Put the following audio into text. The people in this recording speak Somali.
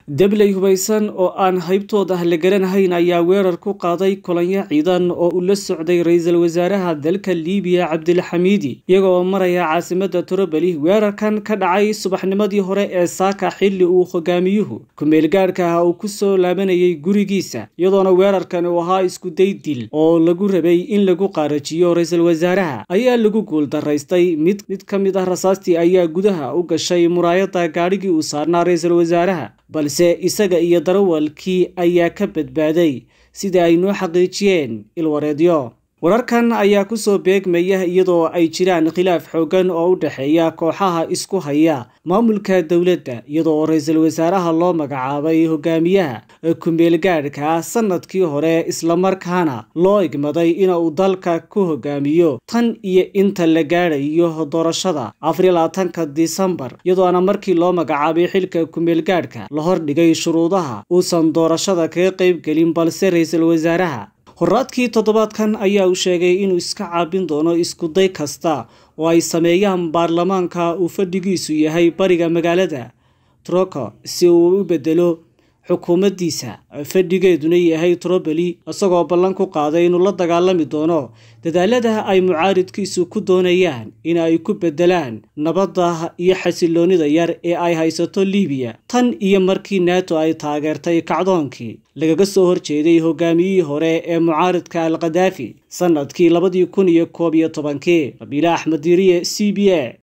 debley hubaysan oo aan haybtooda la garanahayn ayaa weerar ku qaaday kulanyo ciidan oo uu la socday ra-iisul wasaaraha dalka liibiya cabdilxamiidi iyaga oo maraya caasimada turobeli weerarkan ka dhacay subaxnimadii hore ee saaka xilli uu hogaamiyuhu ku-meelgaadhka ah uu kusoo laabanayay gurigiisa iyadoona weerarkan uu ahaa iskuday dil oo lagu rabay in lagu qaarajiyo ra-iisul wasaaraha ayaa lagu guuldaraystay mid mid ka mid ah rasaastii ayaa gudaha u gashay muraayada gaadhigii uu saarnaa ra-iisul wasaaraha balse isaga iyo darawalkii ayaa ka badbaaday sida ay noo xaqiijiyeen ilwareedyo wararkan ayaa kusoo beegmaya iyadoo ay jiraan khilaaf xoogan oo u dhexeeya kooxaha isku haya maamulka dowladda iyadoo ra-iisul wasaaraha loo magacaabay hogaamiyaha ku-meelgaadhka sanadkii hore islamarkaana loo igmaday inuu dalka ku hogaamiyo tan iyo inta la gaadhayo doorashada afariylabaatanka disembar iyadoona markii loo magacaabay xilka ku-meelgaadhka la hordhigay shuruudaha uusan doorashada kaga qaybgelin balse ra-iisul wasaaraha horaadkii toddobaadkan ayaa uu sheegay inuu iska caabin doono iskuday kasta oo ay sameeyaan baarlamaanka uu fadhigiisu yahay bariga magaalada troko si uu u bedelo xukuumaddiisa fadhigeeduna yahay troboli isagoo ballan ku qaaday inuu la dagaalami doono dadaalada ay mucaaridkiisu ku doonayaan in ay ku bedelaan nabadda iyo xasiloonida yar ee ay haysato liibiya tan iyo markii nato ay taageertay kacdoonkii lagaga soo horjeeday hogaamiyihii hore ee mucaaridka al khadaafi sanadkii labadii kun iyo koob iyo tobankii rabiile axmed diiriye c b a